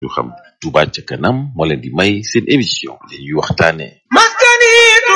ñu xam Touba ca kanam moo leen di may seen émission li ñuy waxtaane maskani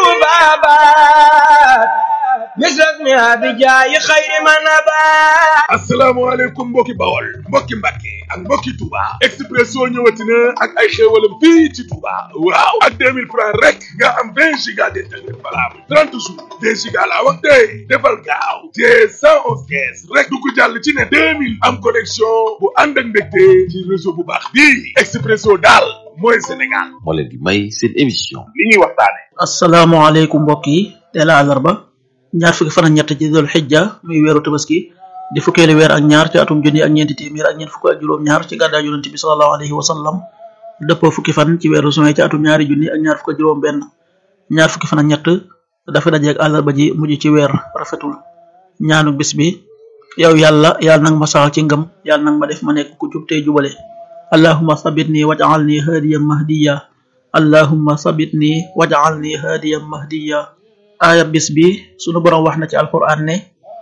tubabat misrak mi abijaayi xayri manabat asalaamaaleykum mbokki bawol mbokki mbàkke ak mbokki Touba Expresso ñëwati na ak ay xéewalam fii ci Touba waaw ak 2000 francs rek nga am 20 giga d'internet valable 30 jours 2 giga laa wax tey defal gaaw te 111 kees rek du ko jàll ci ne 2000 am connexion bu ànd ak mbégte ci réseau bu baax bii Expresso daal mooy Sénégal moo leen di may seen émission li ñuy waxtaane asalaamaaleykum mbokk yi teel a àllarba ñaar fukki fan ak ñett ci dul xijja muy weeru tabaski di fukkeeli weer ak ñaar ci atum junni ak ñeenti téeméer ak ñeent fukk ak juróom-ñaar ci gàddaa yonente bi sallallahu alayhi wa sallam dëppoo fukki fan ci weeru juin ci atum ñaari junni ak ñaar fukk ak juróom-benn ñaar fukki fan ak ñett dafa dajeeg àllarba ji mujj ci weer rafetul ñaanu bis bi yow yàlla yàlla nag ma saxal ci ngëm yàlla nag ma def ma nekk ku jub tey jubale allahumma sabitni waj'alni hadiyan mahdiya allahumma sabitni waj'alni hadiyan mahdiya aaya bis bi sunu borom wax na ci alquran ne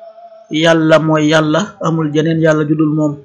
yàlla mooy yàlla amul jeneen yàlla judul moom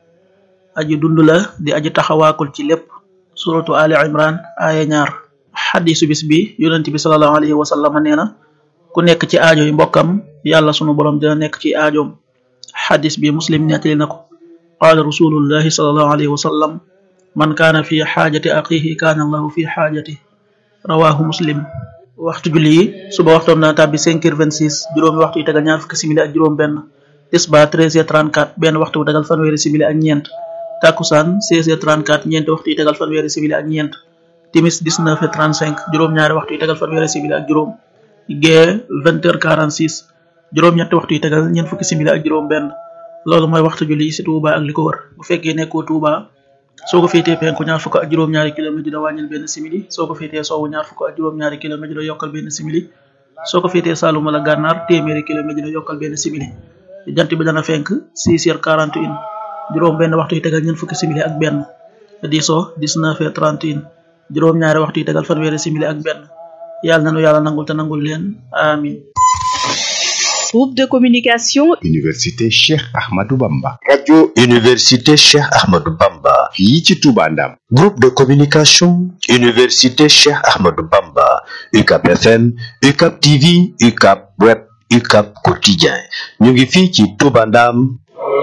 aji dund la di aji taxawaakul ci lépp suratu ali imran aaya ñaar xadisu bis bi yonent bi salallahu alayhi wa sallam nee na ku nekk ci aajo yi mbokkam yàlla sunu borom dina nekk ci aajoom xadis bi muslim nettali na ko qaala rasulullahi salallahu alayhi wa sallam man kaana fi xaajati axihi kaana allahu fi xaajati rawahu muslim waxtu julli yi suba waxtoom na tàbbi 5 heures 26 juróomi waxtu yi tegal ñaar fukki simili ak juróom benn tisba 13 heures 34 benn waxtu bu tegal fanweeri simili ak ñeent takkusaan 16 heures 34 ñeenti waxtu yi tegal fanweeri simili ak ñeent timis 19 heures 35 juróom-ñaari waxtu yi tegal fanweeri simili ak juróom gee 20 heures 46 juróom-ñetti waxtu yi tegal ñeent fukki simili ak juróom benn loolu mooy waxtu julli yi si Touba ak li ko wër bu fekkee nekkoo Touba soo ko féetee penku ñaar fukk ak juróom-ñaari kilomètre dina wàññil benn simili soo ko féetee soowu ñaar fukk ak juróom-ñaari kilomètre dina yokkal benn simili soo ko féetee Saalum wala Gànnaar téeméeri kilomètre dina yokkal benn simili jant bi dana fenk 6 heures 41 juróom benn waxtu yi tegal ñeent fukki simili ak benn diisoo 19 heures 31 juróom-ñaari waxtu yi tegal fanweeri simili ak benn yàlla nanu yàlla nangul te nangul leen amin Groupe de communication Université Cheikh Ahmadou Bamba. radio université Cheikh Ahmadou Bamba fii ci Touba Ndam. groupe de communication université Cheikh Ahmadou Bamba UCAP FM UCAP TV UCAP web UCAP quotidien ñu ngi fii ci Touba Ndam